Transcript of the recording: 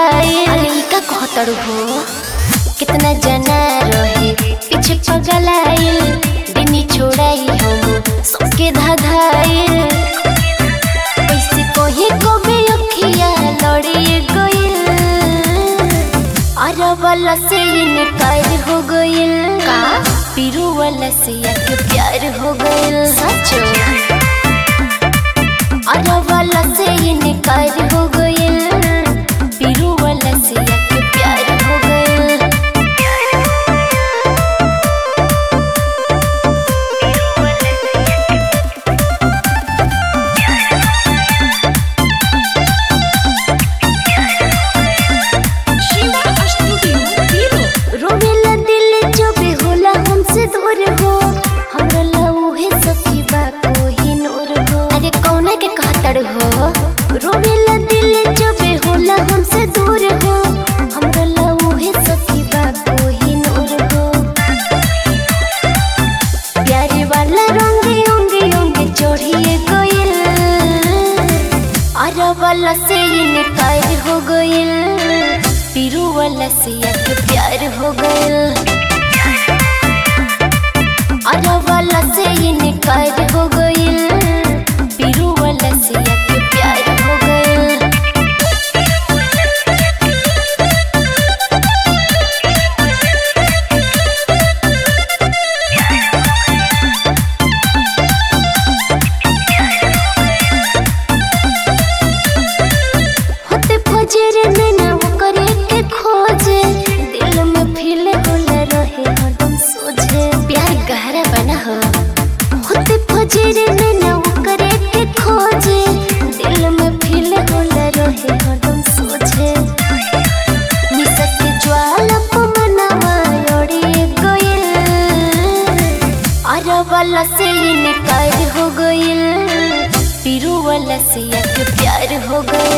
धाधाए अलिका कहतड़ हो कितना जना रहे पीछे पगलाइल दिनी छोड़ाई हम सबके धाधाए ऐसे कोही को भी अखिया लड़िए गइल अरे वाला से इनकार हो गइल का पीरू वाला से आके प्यार हो गइल सचो अरे वाला से इनकार हो गइल पीरू वाला से आके प्यार हो गइल शिवा स्टूडियो हीरो रोवेला दिल जो भी होला हमसे दूर हो हमरा लऊहे सखी बा कोही नूर हो अरे कौना के कहतड़ हो रोवेला दिल जो भी होला हमसे दूर हो हमरा लऊहे सखी बा कोही नूर हो प्यारे वाला रंगे अंगे अंगे चढ़िए गइल अरे वाला से इनकार हो गइल पीरू वाला से आके प्यार हो गइल अरे वाला से इनकार हो गइल पीरू वाला से आके प्यार हो गइल होते फजर में ना वो करे के खोजे दिल में फील होला रहे हरदम सोझे प्यार गहरा बना हो होते फजर में ना वो करे के खोजे दिल में फील होला रहे हरदम सोझे निसक ज्वाला पमनावा लड़े गइल अरे वाला से इनकार हो गइल पीरू वाला से आके प्यार हो गइल